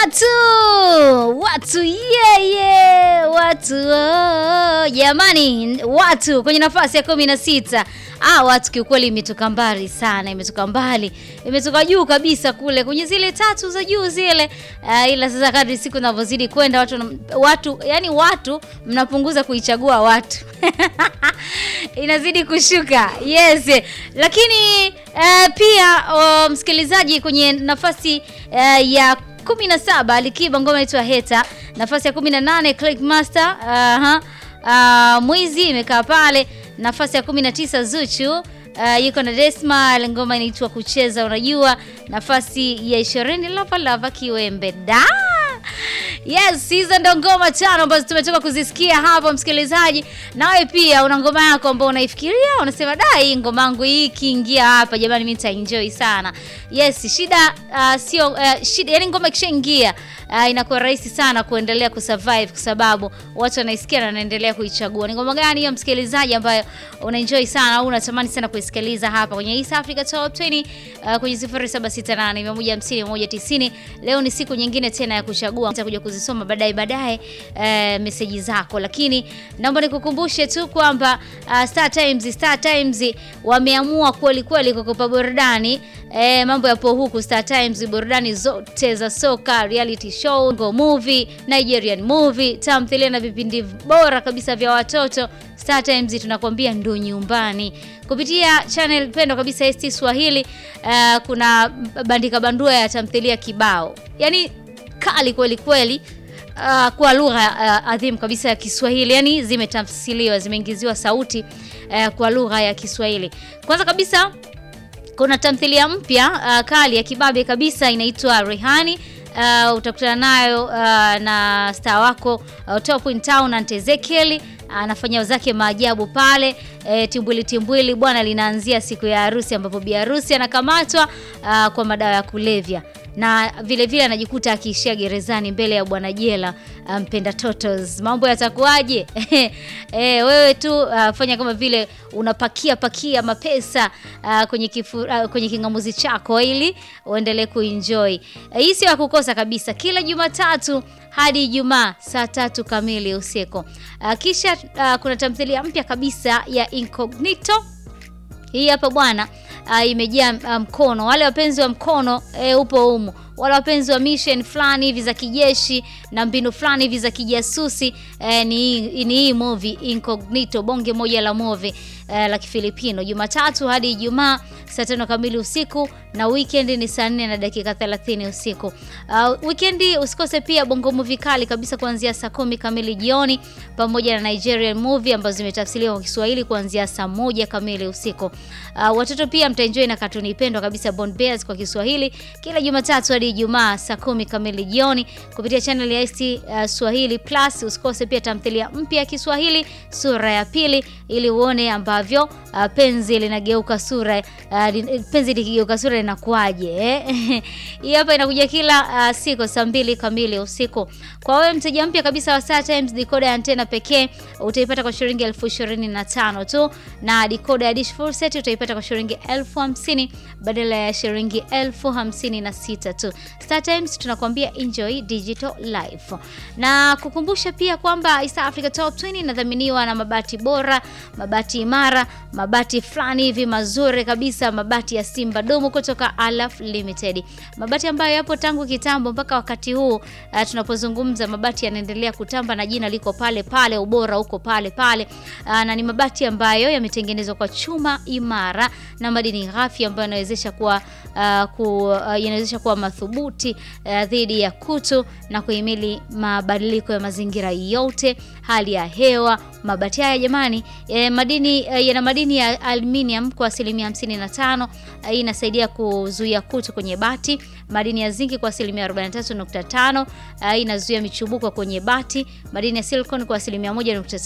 watu watu yeye yeah, watu oh, jamani watu kwenye nafasi ya kumi na sita ah, watu kiukweli imetoka mbali sana, imetoka mbali, imetoka juu kabisa kule kwenye zile tatu za juu zile. Uh, ila sasa kadri siku zinavyozidi kwenda watu, watu yani watu mnapunguza kuichagua watu inazidi kushuka yes, lakini uh, pia uh, msikilizaji kwenye nafasi uh, ya 17 Alikiba ngoma inaitwa Heta, nafasi ya 18 Clickmaster uh -huh. Uh, mwizi imekaa pale nafasi ya 19 Zuchu uh, yuko na Desma ngoma inaitwa kucheza unajua, nafasi ya 20 Lava Lava Kiwembe da Yes, hizo ndo ngoma tano ambazo tumetoka kuzisikia hapa msikilizaji. Nawe pia una ngoma yako ambayo unaifikiria, unasema da, hii ngoma yangu hii ikiingia hapa jamani, mimi nitaenjoy sana. Yes, shida uh, sio uh, shida, yani ngoma ikishaingia uh, inakuwa rahisi sana kuendelea kusurvive kwa sababu watu wanaisikia na wanaendelea kuichagua. Ni ngoma gani hiyo msikilizaji ambayo unaenjoy sana au unatamani sana kuisikiliza hapa kwenye East Africa Top 20 uh, kwenye 0768 150 190. Leo ni siku nyingine tena ya kuchagua. Nitakuja kuzisoma baadaye baadaye uh, meseji zako, lakini naomba nikukumbushe tu kwamba uh, Star Times Star Times wameamua kweli kweli kukupa burudani eh, mambo yapo huku Star Times, burudani zote za soka, reality show, ngo movie, Nigerian movie, tamthilia na vipindi bora kabisa vya watoto. Star Times tunakwambia ndo nyumbani kupitia channel pendwa kabisa ST Swahili. Uh, kuna bandika bandua ya tamthilia kibao, yani kali kweli kweli. Uh, kwa lugha uh, adhimu kabisa ya Kiswahili, yani zimetafsiriwa, zimeingiziwa sauti uh, kwa lugha ya Kiswahili. Kwanza kabisa kuna tamthilia mpya uh, kali ya kibabe kabisa inaitwa Rehani. Uh, utakutana nayo uh, na star wako uh, Top in Town Aunt Ezekiel anafanya uh, zake maajabu pale. E, timbwili timbwili bwana, linaanzia siku ya harusi ambapo bi harusi anakamatwa uh, kwa madawa ya kulevya na vile vile anajikuta akiishia gerezani mbele ya bwana jela mpenda um, totos. Mambo yatakuwaje? E, wewe tu uh, fanya kama vile unapakia pakia mapesa uh, kwenye kifu, uh, kwenye kingamuzi chako ili uendelee kuenjoy. Uh, hii sio ya kukosa kabisa, kila Jumatatu hadi Ijumaa saa tatu kamili usiku. Uh, kisha uh, kuna tamthilia mpya kabisa ya Incognito. Hii hapa bwana uh, imejaa mkono um, wale wapenzi wa mkono e, upo humo wale wapenzi wa mission fulani hivi za kijeshi na mbinu fulani hivi za kijasusi eh, ni ni hii movie Incognito, bonge moja la movie eh, la Kifilipino, Jumatatu hadi Ijumaa saa tano kamili usiku na weekend ni saa nne na dakika 30 usiku. Uh, weekend usikose pia bongo movie kali kabisa kuanzia saa kumi kamili jioni pamoja na Nigerian movie ambazo zimetafsiriwa kwa Kiswahili kuanzia saa moja kamili usiku. Uh, watoto pia mtaenjoy na katuni pendwa kabisa Bond Bears kwa Kiswahili kila Jumatatu hadi Ijumaa saa kumi kamili jioni kupitia channel ya ST uh, Swahili Plus. Usikose pia tamthilia mpya ya Kiswahili sura ya pili ili uone ambavyo uh, penzi linageuka sura uh, penzi likigeuka sura linakuaje eh? Hii hapa inakuja kila uh, siku saa mbili kamili usiku. Kwa wewe mteja mpya kabisa wa Star Times, decoder ya antena pekee utaipata kwa shilingi elfu ishirini na tano tu na decoder ya dish full set utaipata kwa shilingi elfu hamsini badala ya shilingi elfu hamsini na sita tu. Star Times tunakwambia enjoy digital life. Na kukumbusha pia kwamba East Africa Top 20 inadhaminiwa na mabati bora, mabati imara, mabati fulani hivi mazuri kabisa, mabati ya Simba Domo kutoka Alaf Limited. Mabati ambayo yapo tangu kitambo mpaka wakati huu uh, tunapozungumza mabati yanaendelea kutamba na jina liko pale pale, ubora uko pale pale. Uh, na ni mabati ambayo yametengenezwa kwa chuma imara na madini ghafi ambayo yanawezesha kuwa uh, ku, uh, yanawezesha kuwa madhubuti uh, dhidi ya kutu na kuhimili mabadiliko ya mazingira yote, hali ya hewa. Mabati haya jamani, eh, madini eh, yana madini ya aluminium kwa asilimia 55. Hii inasaidia kuzuia kutu kwenye bati. Madini ya zinki kwa asilimia 43.5. Hii inazuia michubuko kwenye bati. Madini ya silicon kwa asilimia 1.5